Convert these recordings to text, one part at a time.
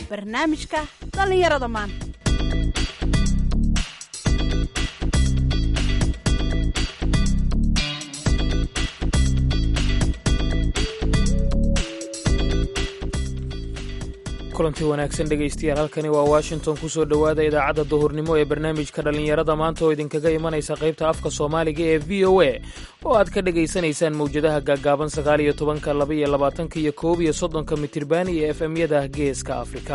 barnaamijka dhallinyarada maanta kulanti wanaagsan dhegaystayaal halkani waa washington kusoo dhowaada idaacadda duhurnimo ee barnaamijka dhallinyarada maanta oo idinkaga imanaysa qaybta afka soomaaliga ee v o a oo aad ka dhagaysanaysaan mawjadaha gaagaaban sagaal iyo tobanka laba iyo labaatanka iyo koob iyo soddonka mitirban iyo f m-yada geeska afrika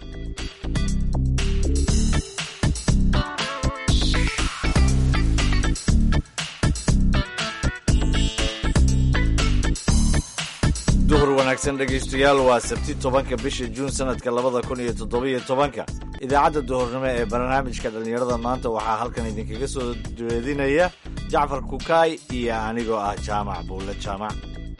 duhur wanaagsan dhegaystayaal waa sabti tobanka bisha juun sanadka labada kun iyo toddobiyo tobanka idaacadda duhurnimo ee barnaamijka dhallinyarada maanta waxaa halkan idinkaga soo jeedinaya jacfar kukaay iyo anigoo ah jaamac buulle jaamac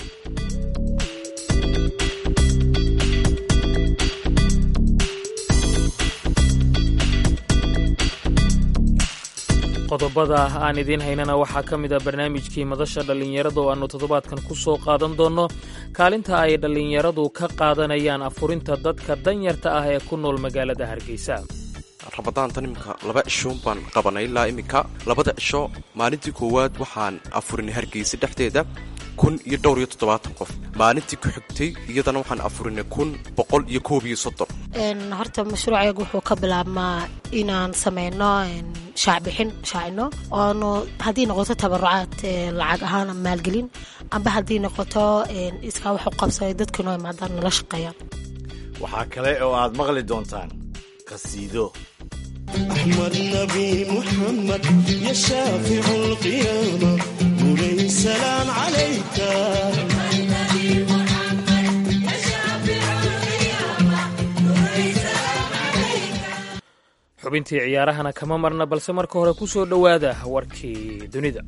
qodobada aan idiin haynana waxaa ka mid ah barnaamijkii madasha dhallinyarada oo aannu toddobaadkan ku soo qaadan doonno kaalinta ay dhallinyaradu ka qaadanayaan afurinta dadka danyarta ah ee ku nool magaalada hargeysa ramadaantan iminka laba cishoon baan qabanay ilaa iminka labada cisho maalintii koowaad waxaan afurinay hargeysa dhexdeeda kun iyo dhowr iyo toddobaatan qof maalintii ku xigtay iyadana waxaan afurinay kun boqol iyo koob iyo soddon horta mashruucaygu wuxuu ka bilaabmaa inaan sameyno shaacbixin shaacino oonu haddii noqoto tabarucaad lacag ahaan maalgelin amba haddii noqoto iskaa wax u qabsaday dadka noo imaadaan nala shaqeeyaan waxaa kale oo aad maqli doontaan qasiido أحمد نبي محمد يا شافع القيامة مولاي سلام عليك xubintii ciyaarahana kama marna balse marka hore ku soo dhowaada warkii dunida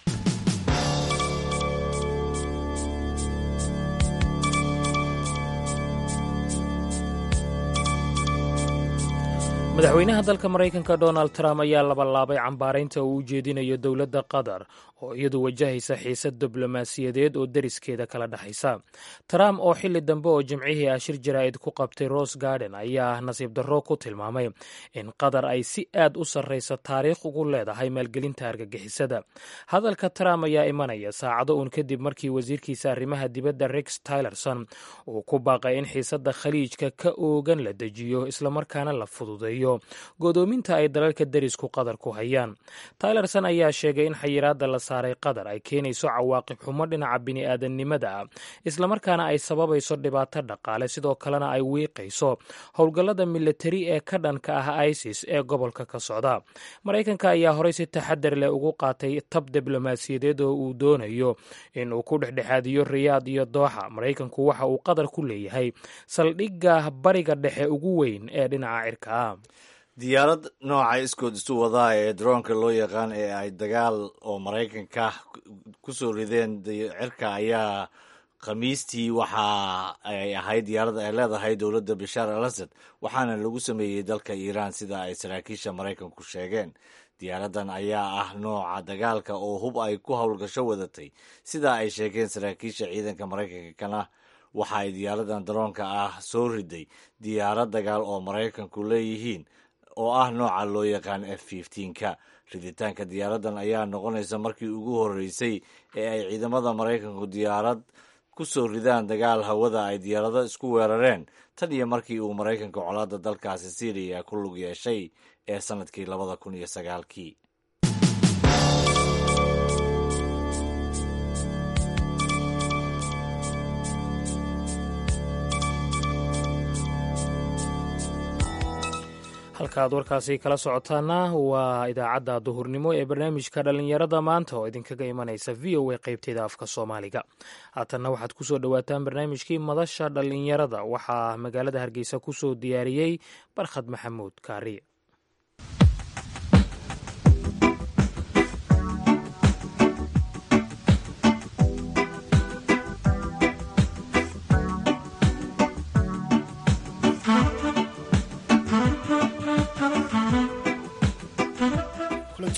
madaxweynaha dalka maraykanka donald trump ayaa labalaabay cambaaraynta uu u jeedinayo dowladda qatar oo iyadu wajahaysa xiisad diblomaasiyadeed oo deriskeeda kala dhexaysa trump oo xili dambe oo jimcihii ah shir jaraa'id ku qabtay rose garden ayaa nasiib darro ku tilmaamay in qatar ay si aad u sarraysa taariikh ugu leedahay maalgelinta argagixisada hadalka trump ayaa imanaya saacado uun kadib markii wasiirkiisa arrimaha dibadda rex tylerson uu ku baaqay in xiisadda khaliijka ka oogan la dejiyo islamarkaana la fududeeyo godoominta ay dalalka derisku qatar ku hayaan tylerson ayaa sheegay in xayiraadda la saaray qatar ay keenayso cawaaqib xumo dhinaca bini'aadannimada ah islamarkaana ay sababayso dhibaato dhaqaale sidoo kalena ay wiiqayso howlgallada militari ee ka dhanka ah isis ee gobolka ka socda maraykanka ayaa horey si taxadar leh ugu qaatay tab diblomaasiyadeed oo uu doonayo in uu ku dhexdhexaadiyo riyaad iyo dooxa maraykanku waxa uu qatar ku leeyahay saldhigga bariga dhexe ugu weyn ee dhinaca cirka ah diyaarad nooca iskood isu wadaa ee droonka loo yaqaan ee ay dagaal oo maraykanka ku soo rideen cirka ayaa khamiistii waxa ay ahayd diyaarad ay leedahay dowladda bashaar al asad waxaana lagu sameeyey dalka iiraan sida ay saraakiisha maraykanku sheegeen diyaaraddan ayaa ah nooca dagaalka oo hub ay ku howlgasho wadatay sida ay sheegeen saraakiisha ciidanka maraykankana waxa ay diyaaradan daroonka ah soo riday diyaarad dagaal oo maraykanku leeyihiin oo ah nooca loo yaqaan f ka riditaanka diyaaraddan ayaa noqonaysa markii ugu horreysay ee ay ciidamada maraykanku diyaarad ku soo ridaan dagaal hawada ay diyaarado isku weerareen tan iyo markii uu maraykanka colaadda dalkaasi syriya ku lug yeeshay ee sannadkii labada kun iyo sagaalkii halka aad warkaasi kala socotaana waa idaacadda duhurnimo ee barnaamijka dhallinyarada maanta oo idinkaga imanaysa v o a qaybteeda afka soomaaliga haatanna waxaad kusoo dhowaataan barnaamijkii madasha dhallinyarada waxaa magaalada hargeysa kusoo diyaariyey barkhad maxamuud kaariye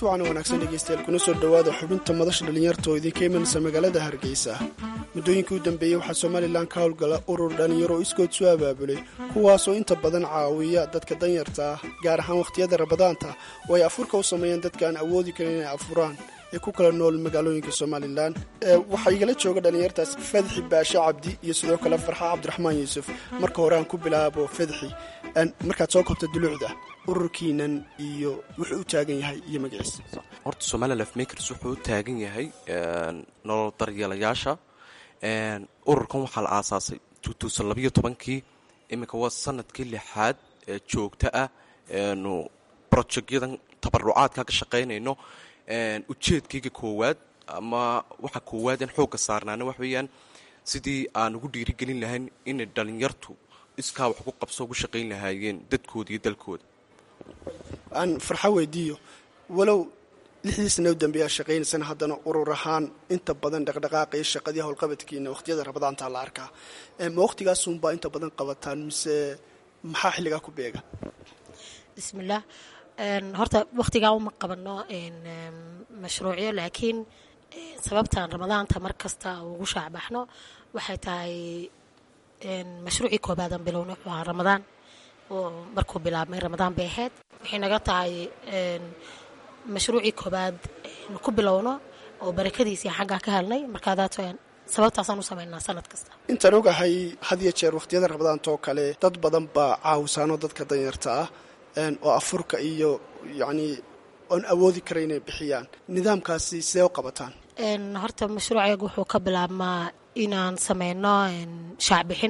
wacan wanaagsan dhegeystayaal kuna soo dhowaada xubinta madasha dhallinyarta oo idinka imanaysa magaalada hargeysa muddooyinkii u dambeeyey waxaa somalilan ka howlgala urur dhallinyaro iskood soo abaabulay kuwaasoo inta badan caawiya dadka danyarta ah gaar ahaan wakhtiyada rabadaanta oo ay afurka u sameeyeen dadka aan awoodi karin inay afuraan ee ku kala nool magaalooyinka somalilan waxaa igala jooga dhallinyartaas fadxi baashe cabdi iyo sidoo kale farxa cabdiraxmaan yuusuf marka hore aan ku bilaabo fadxi markaad soo kobta duluucda ururkiinan iyo wuxuu u taagan yahay iyo magaciisa horta somalilan lafmakers wuxuu u taagan yahay nolol daryeelayaasha ururkan waxaa la aasaasay labayo tobankii iminka waa sanadkii lixaad ee joogta ah nu brojectyadan tabarucaadka ka shaqaynayno ujeedkayga koowaad ama waxa koowaad in xoogga saarnaana wax weeyaan sidii aan ugu dhiirigelin lahayn inay dhalinyartu iskaa wax ku qabso ugu shaqayn lahaayeen dadkooda iyo dalkooda aan farxa weydiiyo walow lixdii sana u dambeeya shaqaynaysana haddana urur ahaan inta badan dhaqdhaqaaqa iyo shaqadii howlqabadkiina wakhtiyada rabadaantaa la arkaa ma wakhtigaasunbaa inta badan qabataan mise maxaa xilligaa ku beega bismillaah horta wakhtigaa uma qabano mashruucyo laakiin sababtaan ramadaanta mar kasta ugu shaacbaxno waxay tahay mashruucii koobaadan bilowna wuxuu ahaa ramadaan oo markuu bilaabmay ramadaan bay ahayd waxay naga tahay mashruucii koobaad ku bilowno oo barakadiisii xaggaa ka helnay markaadaat sababtaasaan u samaynaa sanad kasta intaan ogahay had iyo jeer wakhtiyada rabadaanta oo kale dad badan baa caawisaano dadka danyarta ah oo afurka iyo yacnii oon awoodi kara inay bixiyaan nidaamkaasi sidee u qabataan horta mashruuceegu wuxuu ka bilaabmaa inaan sameyno shaacbixin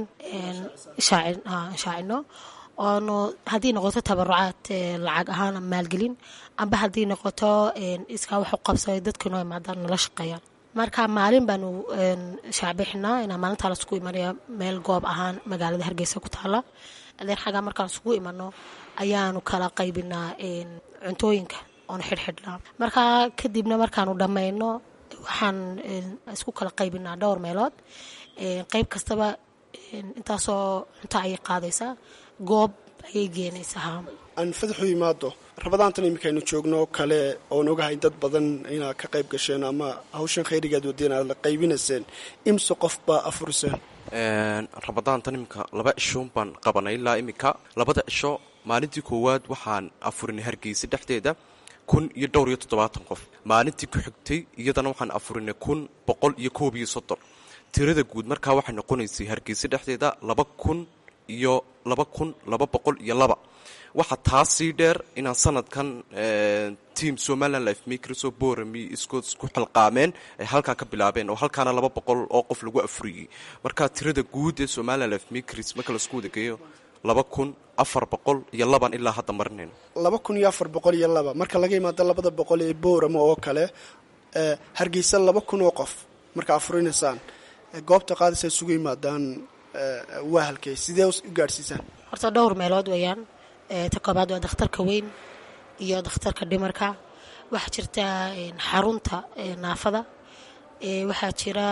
shaacino oonu haddii noqoto tabarucaad lacag ahaan maalgelin amba haddii noqoto iskaa wax u qabsaday dadka noo imaadaan nala shaqeeyaan marka maalin baanu shaacbixinaa inaa maalintaa laisku imanaya meel goob ahaan magaalada hargeysa ku taala adeen xaggaa markaan isugu imano ayaanu kala qaybinaa cuntooyinka oonu xidhxidhnaa markaa kadibna markaanu dhammayno waxaan isku kala qaybinaa dhowr meelood qeyb kastaba intaasoo cunto ayay qaadaysaa goob ayay geenaysaa aan fadaxu imaado rabadaantan iminkaynu joogno oo kale oon ogahay dad badan inaad ka qayb gasheen ama hawshan khayrigaad wadeen aad la qaybinayseen imse qof baa afuriseen rabadaantan iminka laba cishoon baan qabanay ilaa iminka labada cisho maalintii koowaad waxaan afurinay hargeysa dhexdeeda kun iyo dhowr iyo toddobaatan qof maalintii ku xigtay iyadana waxaan afurinay kun boqol iyo koob iyo soddon tirada guud markaa waxay noqonaysay hargeysa dhexdeeda laba kun iyo laba kun laba boqol iyo laba waxaa taas sii dheer inaan sanadkan team somalilan life makers oo borami iskood ku xilqaameen ay halkaa ka bilaabeen oo halkaana laba boqol oo qof lagu afuriyey markaa tirada guud ee somalilan life makers marka laisku wada geeyo laba kun afar boqol iyo laban ilaa hadda marinayno laba kun iyo afar boqol iyo laba marka laga yimaado labada boqol ee boorama oo kale hargeysa laba kun oo qof marka afurinaysaan goobta qaadaysa isugu yimaadaan waahalkay sidee u gaadhsiisaan horta dhowr meelood weeyaan ta koobaad waa dakhtarka weyn iyo dakhtarka dhimarka waxaa jirta xarunta naafada waxaa jira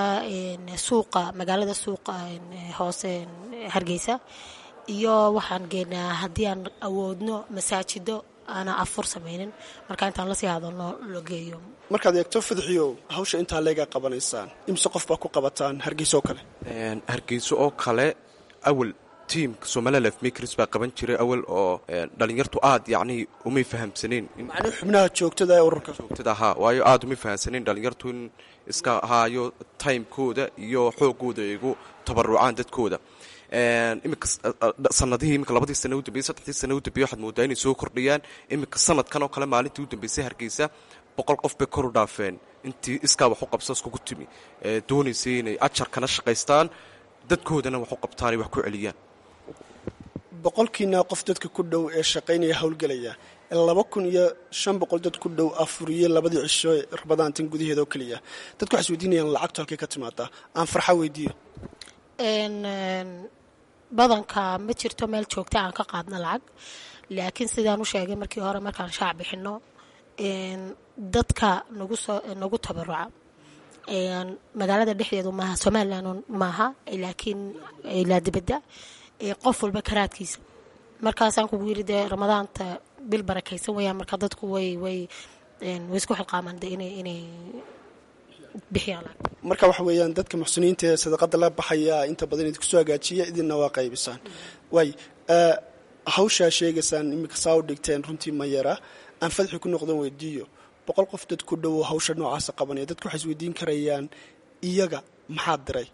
suuqa magaalada suuqa hoose hargeysa iyo waxaan geenaa haddii aan awoodno masaajido aana afur samaynin marka intaan lasii hadalno loo geeyo markaad eegto fadxiyow hawsha intaa leegaa qabanaysaan imse qof baa ku qabataan hargeysa oo kale hargeyso oo kale awal tiamka somalilan life makers baa qaban jiray awal oo dhalinyartu aad yacnii umay fahamsaneen macnii xubnaha joogtada ee ururka joogtada ahaa waayo aada umay fahamsaneen dhalinyartu in iska haayo timekooda iyo xoogooda ay igu tabarucaan dadkooda iminka sanadihii iminka labadii sana udambeyey saddexdii sana udambeyey waxaad moodaa inay soo kordhayaan iminka sanadkan oo kale maalintii u dambeysay hargeysa boqol qof bay kor u dhaafeen intii iskaa wax u qabsa iskugu timi doonaysay inay ajarkana shaqaystaan dadkoodana wax u qabtaan ay wax ku celiyaan boqolkiina qof dadka ku dhow ee shaqaynaya howlgelaya laba kun iyo shan boqol dad ku dhow afuriye labadii cisho rabadaantan gudaheeda oo keliya dadku waxay isweydiinayaan lacagtu halkay ka timaadaa aan farxa weydiiyo badanka ma jirto meel joogta aan ka qaadno lacag laakiin sidaan u sheegay markii hore markaan shaac bixino dadka nagu soo nagu tabaruca magaalada dhexdeedu maaha somalilan maaha laakiin ilaa dibadda qof walba karaadkiisa markaasaan kugu yiri dee ramadaanta bil barakaysan weyaan marka dadku way way way isku xilqaamaan de inay inay bixiyaan lacag marka waxa weeyaan dadka muxsiniinta ee sadaqada la baxaya inta badan idinku soo hagaajiya idinna waa qaybisaan waay hawshaa sheegaysaan iminka saa u dhigteen runtii ma yara aan fadxi ku noqdan weydiiyo boqol qof dad ku dhowo hawsha noocaasa qabanaya dadku waxay isweydiin karayaan iyaga maxaa diray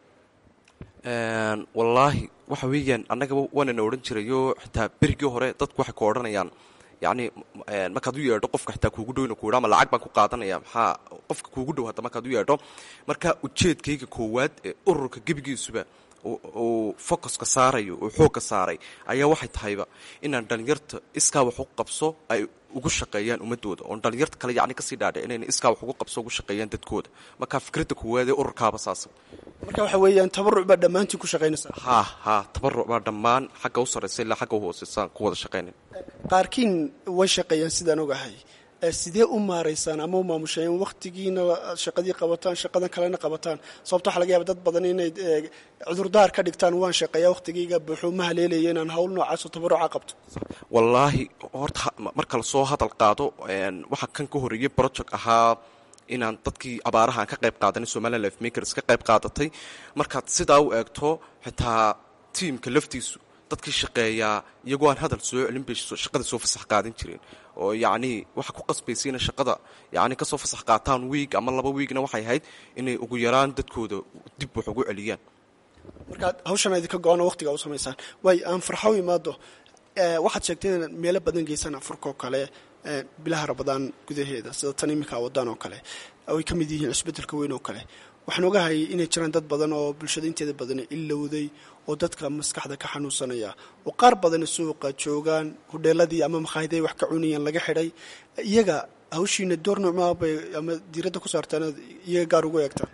wallaahi waxa weeyaan annagaba waanana odhan jirayo xitaa berigii hore dadku waxay ku odhanayaan yacni markaad u yeedho qofka xitaa kuugu dhow inu ku yidho ama lacag baan ku qaadanaya maxaa qofka kuugu dhow hadda markaad u yeedho marka ujeedkayga koowaad ee ururka gebigiisuba uu focuska saarayo uu xoogga saaray ayaa waxay tahayba inaan dhalinyarta iskaa wax ugu qabso ay ugu shaqeeyaan ummadooda oon dhalinyarta kale yacni kasii dhaadhe inayna iskaa wax ugu qabso ugu shaqeeyaan dadkooda marka fikradda koowaad ee ururkaaba saasa marka waxa weeyaan tabaruc baa dhammaantiin ku shaqaynaysaa haa haa tabaruc baa dhammaan xagga u sarraysa ilaa xagga u hooseysa ku wada shaqaynayn qaarkiin way shaqeeyaan sidaan ogahay sidee u maaraysaan ama u maamusheen wakhtigiina shaqadii qabataan shaqadan kalena qabataan sababto waxa laga yaaba dad badan inay cudurdaar ka dhigtaan waan shaqeeya wakhtigayga buuxuu ma haleelaya inaan hawl noocaasoo tabaruca qabto wallaahi horta marka lasoo hadal qaado waxaa kan ka horreeyey project ahaa inaan dadkii abaaraha aan ka qayb qaadanay somalilan life makers ka qayb qaadatay markaad sidaa u eegto xitaa tiimka laftiisu dadkii shaqeeyaa iyagoo aan hadal soo celin bay shaqada soo fasax qaadan jireen oo yacnii waxa ku qasbaysa inay shaqada yacni kasoo fasax qaataan wiig ama laba wiigna waxay ahayd inay ugu yaraan dadkooda dib wax ugu celiyaan markaad hawshan idinka go-ano waqtiga u samaysaan waay aan farxaw imaado waxaad sheegtay inaad meelo badan geysaan afurkaoo kale bilaha rabadaan gudaheeda sida tan iminka wadaan oo kale ay ka mid yihiin isbedelka weyn oo kale waxaan ogahay inay jiraan dad badan oo bulshada inteeda badan ilowday oo dadka maskaxda ka xanuunsanaya oo qaar badana suuqa joogaan hudheeladii ama makhaayadahay wax ka cunayaan laga xidhay iyaga hawshiina door nuucmaabay ama diiradda ku saartaan inaad iyaga gaar ugu eegtaan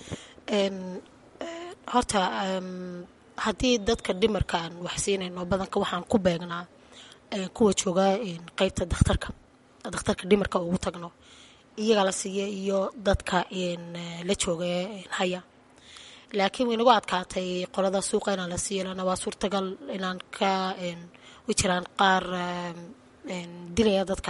horta haddii dadka dhimarka aan wax siinayno badanka waxaan ku beegnaa kuwa jooga qeybta dakhtarka dakhtarka dhimarka ugu tagno iyaga la siiya iyo dadka la jooga haya laakiin way nagu adkaatay qolada suuqa inaan la siiyo lana waa suurtagal inaan ka u jiraan qaar dilaya dadka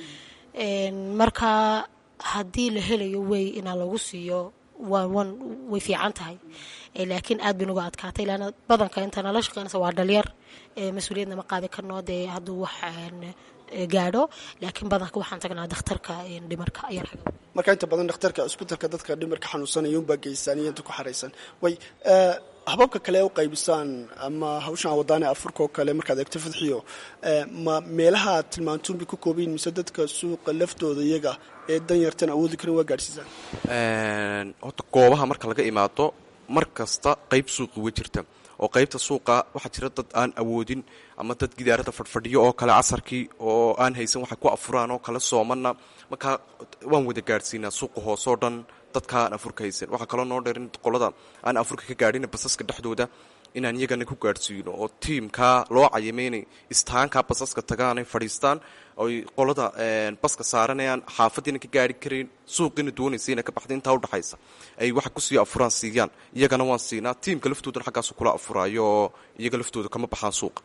marka haddii la helayo wey inaan lagu siiyo waan way fiican tahay laakiin aad bay nagu adkaatay laana badanka inta nala shaqeynaysa waa dhalyar mas-uuliyadna ma qaadi karno dee hadduu wax gaadho laakiin badanka waxaan tagnaa dakhtarka dhimarka ayaan xaga marka inta badan dhakhtarka isbedelka dadka dhimarka xanuunsanaya unbaa geysaan iyo inta ku xaraysan way hababka kale u qaybisaan ama hawshan wadaane afurka oo kale markaad eegto fadxiyo ma meelaha aad tilmaantuunbay ku koobayin mise dadka suuqa laftooda iyaga ee dan yartan awoodi karin waa gaadhsiisaan horta goobaha marka laga imaado mar kasta qayb suuqi way jirta oo qaybta suuqa waxaa jira dad aan awoodin ama dad gidaarada fadhfadhiyo oo kale casarkii oo aan haysan waxay ku afuraan oo kale soomana markaa waan wada gaadhsiinaa suuqa hoosoo dhan dadka aan afurka haysan waxaa kaloo noo dheerin qolada aan afurka ka gaadhin basaska dhexdooda inaan iyagana ku gaadhsiino oo tiimkaa loo cayimay inay istaankaa basaska tagaan ay fadhiistaan oy qolada baska saaranayaan xaafadiina ka gaari karayn suuqiina doonaysa ina ka baxda intaa udhexaysa ay waxa kusii afuraan siiyaan iyagana waan siinaa tiimka laftoodana xaggaasu kula afuraayo oo iyaga laftooda kama baxaan suuqa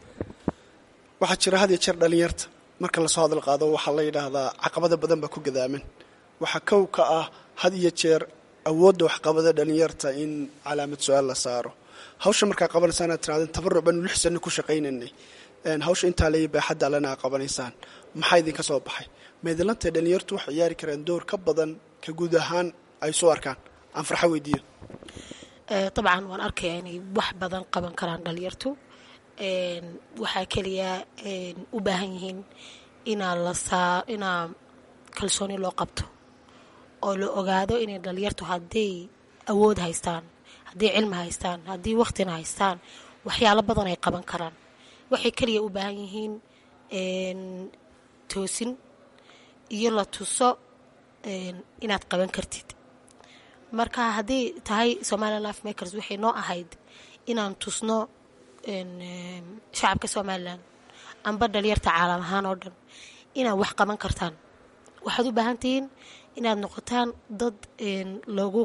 waxaa jira had iyo jeer dhalinyarta marka lasoo hadal qaado waxaa la yidhaahdaa caqabada badan baa ku gadaaman waxaa kow ka ah had iyo jeer awoodda waxqabada dhalinyarta in calaamad su-aal la saaro hawsha markaa qabanaysaan aad tirahdeen tabaruc baanu lix sano ku shaqaynaynay hawsha intaa leeya baaxadda allana aa qabanaysaan maxaa idinka soo baxay meedalanta dhalinyartu waxay ciyaari karaan door ka badan ka guud ahaan ay soo arkaan aan farxa weydiiyo dabcan waan arkayaa inay wax badan qaban karaan dhalinyartu waxaa keliya u baahan yihiin inaa lasaa inaa kalsooni loo qabto oo la ogaado inay dhalinyartu hadday awood haystaan hadday cilmi haystaan haddii waktina haystaan waxyaalo badan ay qaban karaan waxay keliya u baahan yihiin toosin iyo la tuso inaad qaban kartid marka haddii tahay somalilan life makers waxay noo ahayd inaan tusno shacabka somalilan amba dhalinyarta caalam ahaan oo dhan inaad wax qaban kartaan waxaad u baahan tihiin inaad noqotaan dad loogu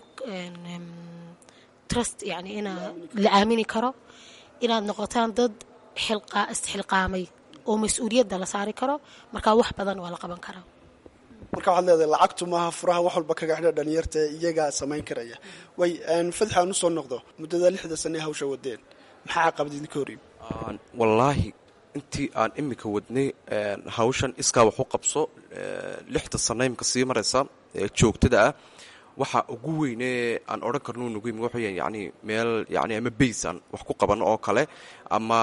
trust yani inaa la aamini karo inaad noqotaan dad isxilqaamay oo mas-uuliyadda la saari karo markaa wax badan waa la qaban karaa marka waxaad leedahay lacagtu maaha furaha wax walba kaga xidha dhalinyarta ee iyagaa samayn karaya way fadxi aan usoo noqdo muddada lixda sane ee hawsha wadeen maxaa caqabad idinka horyimi Aan- wallaahi intii aan imika wadnay een, hawshan iskaa wax u qabso ee, lixda sana imika sii maraysa ee joogtada ah waxa ugu weyne aan odhan karno nugu yimi wuxuu yahay yani meel yani ama bays aan wax ku qabano oo kale ama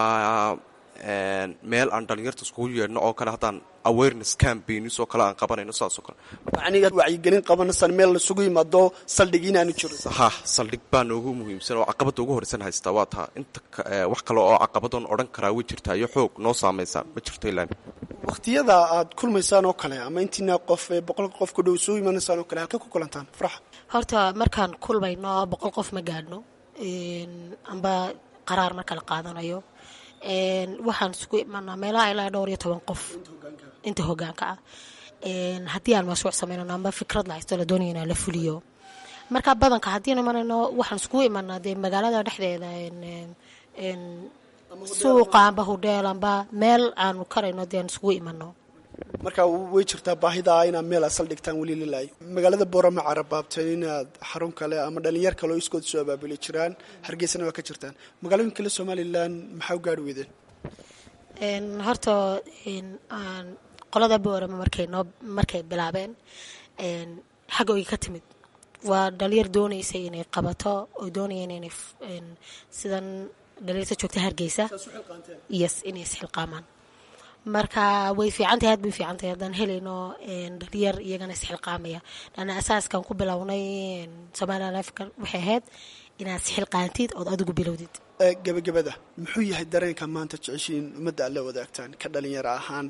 een, meel aan dhalinyarta iskugu yeedhno oo kale haddaan awareness campaigns oo kale aan qabanayno saas oo kale aniga wacyigelin qabanaysan meel laisugu yimaado saldhig inaanu jirin ha saldhig baa noogu muhiimsan oo caqabadda ugu horeysan haystaa waa taa inta ka- ee, wax kale oo caqabadoon odhan karaa way jirtaa iyo xoog noo saamaysa ma jirto ilaan waqtiyada aad kulmaysaan oo kale ama intiina qof ee boqolka qof ku dhow isugu imanaysaan oo kale halka ku kulantaan faraxa horta markaan kulmayno boqol qof ma gaadhno een, amba qaraar marka la qaadanayo een, waxaan isugu imanaa meelaha ilaa dhowr iyo toban qof inta hogaanka ah een, haddii aan mashruuc samaynano amba fikrad la haysto la doonaya inaan la fuliyo marka badanka haddiinu imanayno waxaan iskugu imanaa dee magaalada dhexdeeda een, een, een, suuqa amba hudheel amba meel aanu karayno dee aan isugu imano marka way jirtaa baahida ah inaad meel aad saldhigtaan weli lilaay magaalada boorama carabaabtay inaad xarun kale ama dhalinyar kale oo iskood soo abaabuli jiraan hargeysana waa ka jirtaan magaalooyin kale somalilan maxaa u gaari weydeen Een, horta een, aan qolada boorama markay noo markay bilaabeen een, xagga oy ka timid waa dhalinyar doonaysa inay qabato oo doonayeen inay f- een, sidan dhalinyarta joogta hargeysa yes inay isxilqaamaan marka way fiicantahay aad bay fiicantahay haddaan helayno een, dhalinyar iyagana isxilqaamaya lana asaaskan ku bilownay een, somaliland africa waxay ahayd inaad isxilqaantid ood adigu bilowdid Ee, gebagabada muxuu yahay dareenka maanta jeceshiin ummadda aad la wadaagtaan ka dhalinyaro ahaan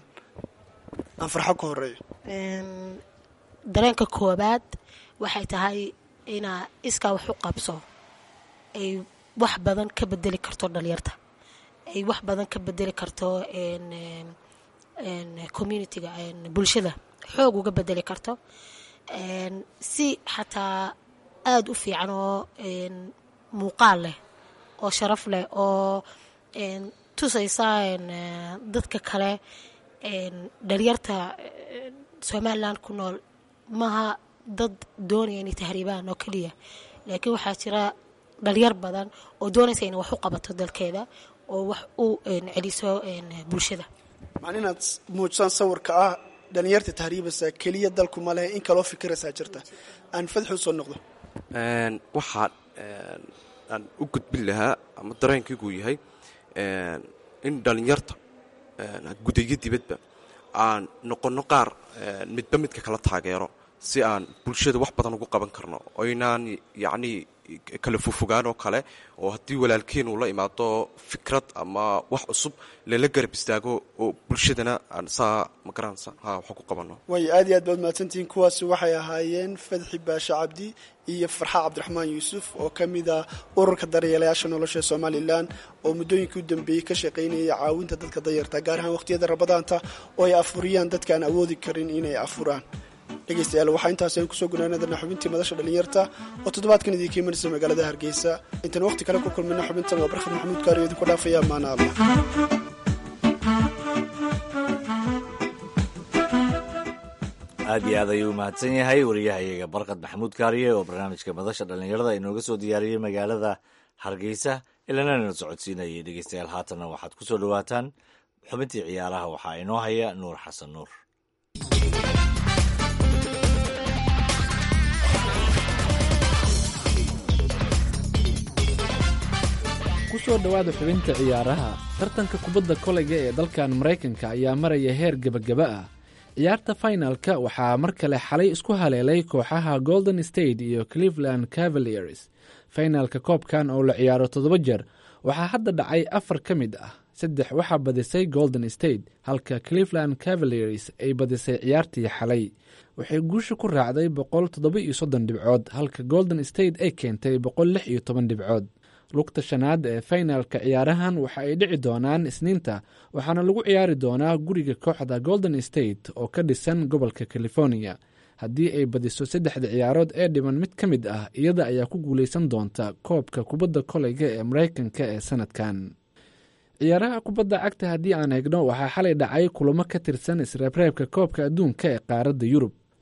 aan farxo ka horeeyo Een, dareenka koobaad waxay tahay inaa iskaa wax u qabso ay wax badan ka bedeli karto dhalinyarta ay wax badan ka bedeli karto een, een, een, communityga een, bulshada xoog uga bedeli karto een, si xataa aada u fiican oo een, muuqaal leh oo sharaf leh oo een, tusaysa een, eh, dadka kale een, dhalinyarta een, somaliland ku nool maaha dad doonaya inay tahriibaan oo keliya laakiin waxaa jira dhalinyar badan oo doonaysa inay wax u qabato dalkeeda oo wax u een, celiso een, bulshada macna inaad s- muujisaan sawirka ah dhalinyarta tahriibasa keliya dalku ma lehe in kaloo fikiraysaa jirta aan fadxi usoo noqdo Een, waxaa een, aan u gudbin lahaa ama dareenkaygu yahay een, in dhalinyarta een, gudayo dibadba aan noqono qaar een, midba midka kala taageero si aan bulshada wax badan ugu qaban karno oo inaan yacnii kala fofogaan oo kale oo haddii walaalkeen uu la imaado fikrad ama wax cusub lala garab istaago oo bulshadana aan saa magaranaysa ha wax ku qabano way aad iyo aad baad mahadsantihiin kuwaasi waxay ahaayeen fadxi baashe cabdi iyo farxa cabdiraxmaan yuusuf oo ka mid ah ururka daryeelayaasha nolosha ee somalilan oo muddooyinkii u dambeeyey ka shaqaynayay caawinta dadka danyarta gaar ahaan waqhtiyada rabadaanta oo ay afuriyaan dadka aan awoodi karin inay afuraan dhegaystayaal waxaa intaas aan kusoo gunaanadana xubintii madasha dhalinyarta oo toddobaadkan idinka imanaysa magaalada hargeysa intaan waqti kale ku kulmina xubintan waa barkhad maxamuud kaariyo idinku dhaafaya maana allah aad iyo aad ayuu mahadsan yahay wariyahayaga barkad maxamuud kaariye oo barnaamijka madasha dhallinyarada inooga soo diyaariyey magaalada hargeysa ilanana socodsiinayay dhegeystayaal haatanna waxaad ku soo dhowaataan xubintii ciyaaraha waxaa inoo haya nuur xasan nuur kusoo dhowaada xubinta ciyaaraha tartanka kubadda koleyga ee dalkan maraykanka ayaa maraya heer gebagaba ah ciyaarta finalka waxaa mar kale xalay isku haleelay kooxaha golden state iyo cleveland cavaliers finalka koobkan oo la ciyaaro toddoba jeer waxaa hadda dhacay afar ka mid ah saddex waxaa badisay golden state halka cleveland cavaliers ay badisay ciyaartii xalay waxay guusha ku raacday boqol toddoba iyo soddon dhibcood halka golden state ay keentay boqol lix iyo toban dhibcood lugta shanaad ee finalka ciyaarahan waxa ay dhici doonaan isniinta waxaana lagu ciyaari doonaa guriga kooxda golden state oo ka dhisan gobolka california haddii ay badiso saddexda ciyaarood ee dhiman mid ka mid ah iyada ayaa ku guuleysan doonta koobka kubadda koleyga ee maraykanka ee sanadkan ciyaaraha kubadda cagta haddii aan eegno waxaa xalay dhacay kulamo ka tirsan isreebreebka koobka adduunka ee qaaradda yurub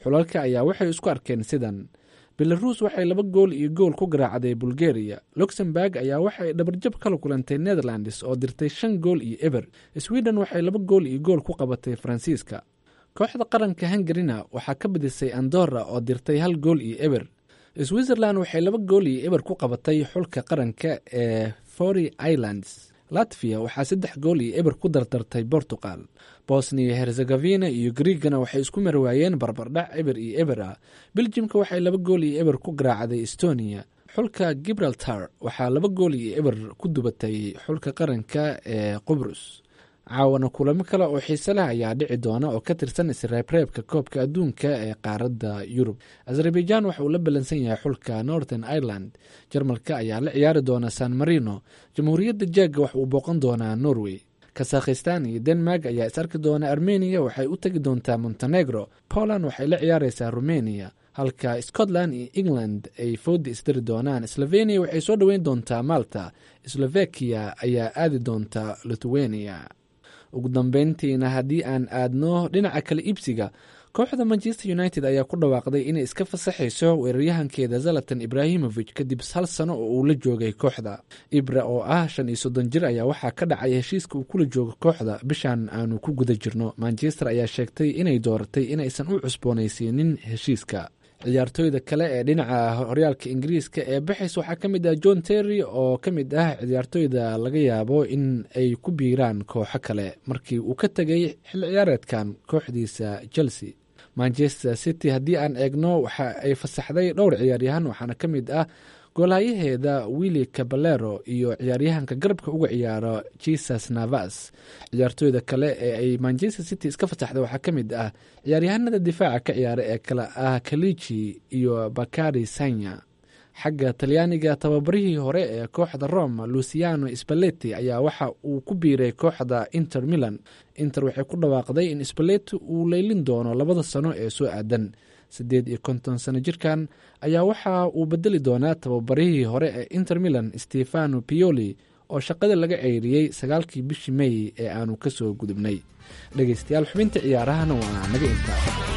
xulalka ayaa waxay isku arkeen sidan belaruus waxay laba gool iyo gool ku garaacday bulgariya luxemburg ayaa waxay dhabarjab kala kulantay netherlands oo dirtay shan gool iyo eber sweden waxay laba gool iyo gool ku qabatay faransiiska kooxda qaranka hungarina waxaa ka badisay andorra oo dirtay hal gool iyo eber switzerland waxay laba gool iyo eber ku qabatay xulka qaranka ee fory islands latviya waxaa saddex gool iyo eber ku dardartay portugal bosnia herzegovina iyo griigana waxay isku marwaayeen barbardhac eber iyo eber ah beljimka waxay laba gool iyo eber ku garaacday estonia xulka gibraltar waxaa laba gool iyo eber ku dubatay xulka qaranka ee qubrus caawana kulamo kale oo xiise leh ayaa dhici doona oo ka tirsan isreebreebka koobka adduunka ee qaaradda yurub azerbaijan waxa uu la ballansan yahay xulka northern ireland jarmalka ayaa la ciyaari doona san marino jamhuuriyadda jeega waxa uu booqan doonaa norway kasakhistan iyo denmark ayaa is arki doona armeniya waxay u tegi doontaa montenegro poland waxay la ciyaareysaa rumeniya halka scotland iyo england ay fooda isdari doonaan slovenia waxay soo dhoweyn doontaa malta slovakia ayaa aadi doonta lithuania ugu dambeyntiina haddii aan aadno dhinaca kale iibsiga kooxda manchester united ayaa ku dhawaaqday inay iska fasaxayso weeraryahankeeda zalatan ibrahimovic kadib hal sano oo uu la joogay kooxda ibra oo ah shan iyo soddon jir ayaa waxaa ka dhacay heshiiska uu kula joogo kooxda bishan aanu ku guda jirno manchester ayaa sheegtay inay dooratay inaysan u cusboonaysiinin heshiiska ciyaartooyda kale ee dhinaca horyaalka ingiriiska ee baxays waxaa ka mid ah john terry oo ka mid ah ciyaartooyda laga yaabo in ay ku biiraan kooxo kale markii uu ka tegay xilli ciyaareedkan kooxdiisa chelsea manchester city haddii aan eegno waxa ay fasaxday dhowr ciyaaryahan waxaana ka mid ah goolhayaheeda willi caballero iyo ciyaaryahanka garabka uga ciyaaro jesus navas ciyaartooyda kale ee ay manchester city iska fasaxday waxaa ka mid ah ciyaaryahanada difaaca ka ciyaara ee kale ah kalici iyo bakari sanya xagga talyaaniga tababarihii hore ee kooxda rome luciano spaleti ayaa waxa uu ku biiray kooxda inter milan inter waxay ku dhawaaqday in spaleti uu leylin doono labada sano ee soo aadan siddeed iyo konton sano jirkan ayaa waxa uu bedeli doonaa tababarihii hore ee inter milan stefano pioli oo shaqada laga ceyriyey sagaalkii bishii mey ee aanu kasoo gudubnay dhegeystayaal xubinta ciyaarahana waa naga intaa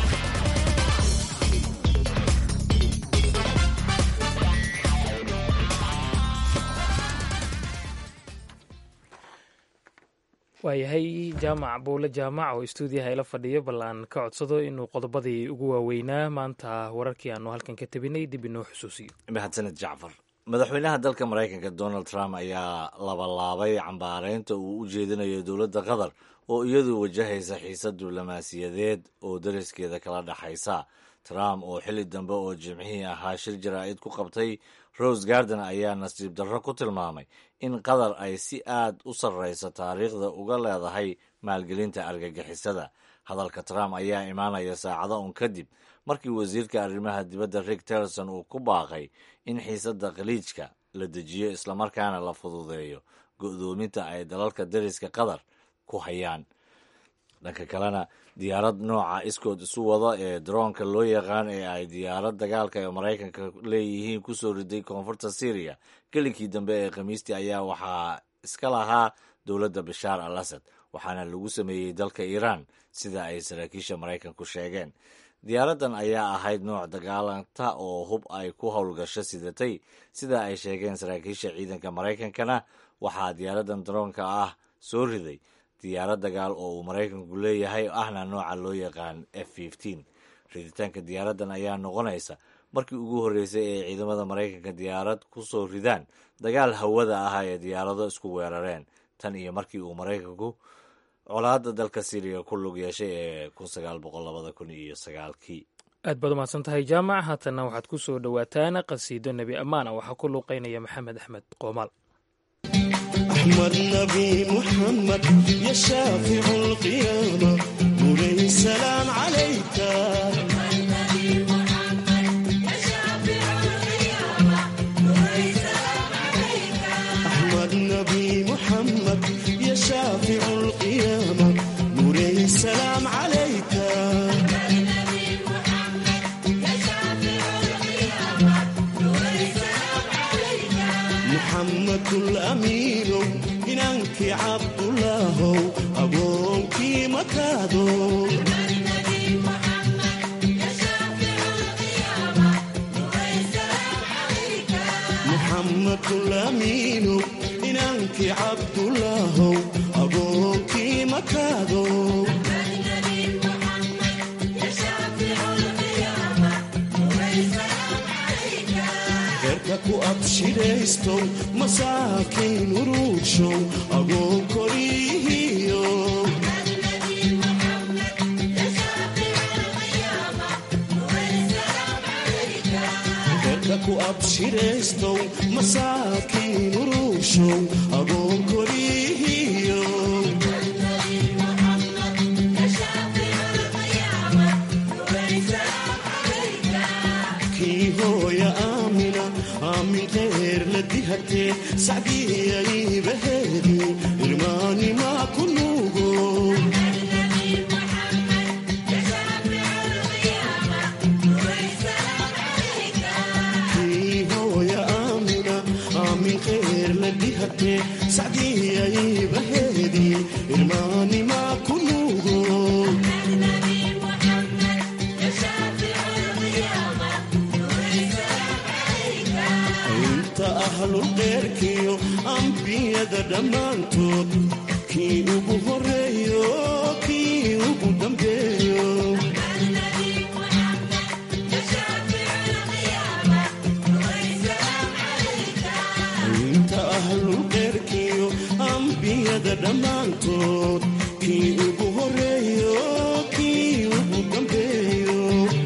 waayahay jaamac buule jaamac oo istuudiyaha ila fadhiyo bal aan ka codsado inuu qodobadii ugu waaweynaa maanta wararkii aanu halkan ka tabinay dib inoo xusuusiyo mahadsaned jacfar madaxweynaha dalka maraykanka donald trump ayaa labalaabay cambaareynta uu u jeedinayo dowladda qatar oo iyadu wajahaysa xiisad diblomaasiyadeed oo dariskeeda kala dhexaysa trump oo xilli dambe oo jimcihii ahaa shir jaraa'id ku qabtay rose garden ayaa nasiib darro ku tilmaamay in qatar ay si aad u sarreysa taariikhda uga leedahay maalgelinta argagixisada hadalka trump ayaa imaanaya saacado un kadib markii wasiirka arrimaha dibadda rig tillerson uu ku baaqay in xiisadda khaliijka la dejiyo islamarkaana la fududeeyo go'doominta ay dalalka dariska qatar ku hayaan dhanka kalena diyaarad nooca iskood isu wada ee daroonka loo yaqaan ee ay diyaarad dagaalka ee maraykanka leeyihiin kusoo riday koonfurta syriya gelinkii dambe ee khamiistii ayaa waxaa iska lahaa dowladda bashaar al asad waxaana lagu sameeyey dalka iiraan sida ay saraakiisha maraykanku sheegeen diyaaraddan ayaa ahayd nooc dagaalanta oo hub ay ku howlgasho sidatay sida ay sheegeen saraakiisha ciidanka maraykankana waxaa diyaaraddan daroonka ah soo riday diyaarad dagaal oo uu maraykanku leeyahay ahna nooca loo yaqaan f riditaanka diyaaraddan ayaa noqonaysa markii ugu horreysay ee ciidamada maraykanka diyaarad ku soo ridaan dagaal hawada ah ee diyaarado isku weerareen tan iyo markii uu maraykanku colaadda dalka syriya ku lug yeeshay ee kun sagaal boqol labada kun iyo sagaalkii aad baad umahadsan tahay jaamac haatanna waxaad ku soo dhowaataan qasiido nebi ammaana waxaa ku luuqeynaya maxamed axmed qoomaal أحمد نبي محمد يا شافع القيامة مولاي السلام عليك أحمد نبي محمد يا شافع القيامة مولاي السلام عليك محمد الأمين إنك عبد الله أبوك مكادو axmadulamiinow inaankii cabdulaahow agoonkii makaadow reerka ku abshiraystow masaakiin uruugshow agoon koriihiyo reerka ku abshiraystow masaakiin uruugshow agoon koriihiyo kii hooya aamina aamin reer la dihatee sacdiyaybaheedi irmaanimaa ku nuugo kii hooya aamina aamin reer la dihatee sacdiyaybaheedi irmaanimaa ku nuugo inta ahlul dheerkiyo ambiyada dhammaantood kii ugu horeeyo kii ugu dambeeyo inta ahlul dheerkiyo ambiyada dhammaantood kii ugu horeeyo kii ugu dambeeyo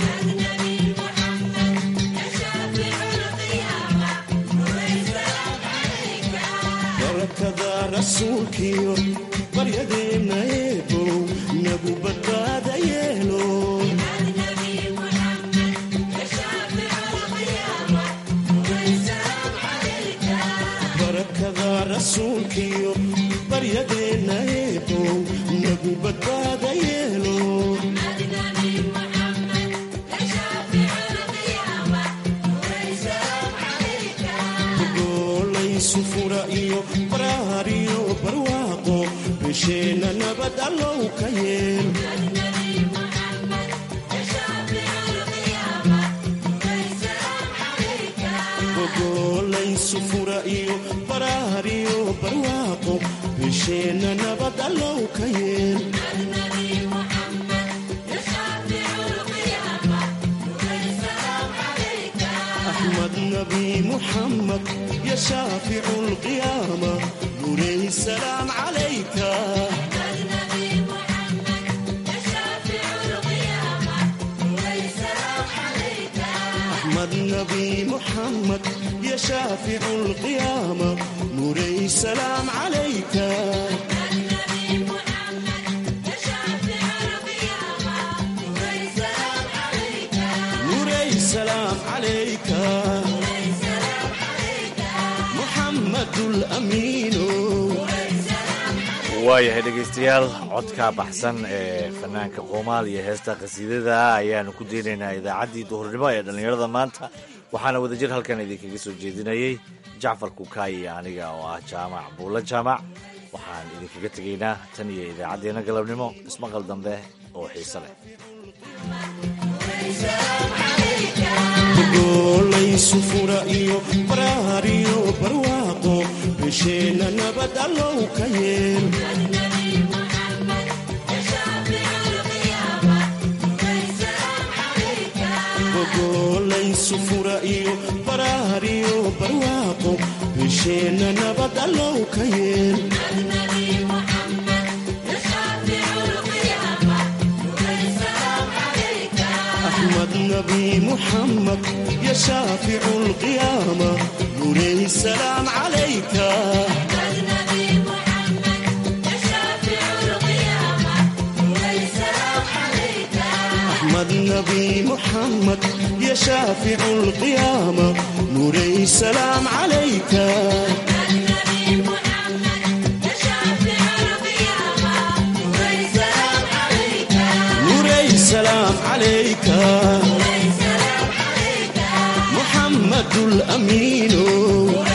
barakada rasuulkiyo baryadeenna eebow nagu badbaada yeelo barakada rasuulkiyo baryadeenna eebow nagu badbaada yeelo goolaysu fura iyo baraar iyo barwaaqo bisheenna nabad allow ka yeel goolaysu fura iyo baraar iyo barwaaqo bisheenna nabad allow ka yeel أحمد نبي محمد يا شافع القيامة نوري السلام عليك أحمد نبي محمد يا شافع القيامة نوري السلام عليك نوري السلام عليك محمد الأمين waayahay dhegaystayaal codka baxsan ee fanaanka qoomaal iyo heesta qasiidada ayaanu ku deynaynaa idaacaddii duhurnimo ee dhallinyarada maanta waxaana wadajir halkan idinkaga soo jeedinayey jacfar kukaay iyo aniga oo ah jaamac buulla jaamac waxaan idinkaga tegaynaa tan iyo idaacaddeenna galabnimo ismaqal dambe oo xiise leh goolaysu fura iyo baraar iyo barwaaqo bisheenna nabad allow ka yeel goolaysu fura iyo baraar iyo barwaaqo bisheenna nabad allow ka yeel أحمد نبي محمد يا شافع القيامة نوري السلام عليك أحمد نبي محمد يا شافع القيامة نوري السلام عليك نوري السلام عليك محمد الأمين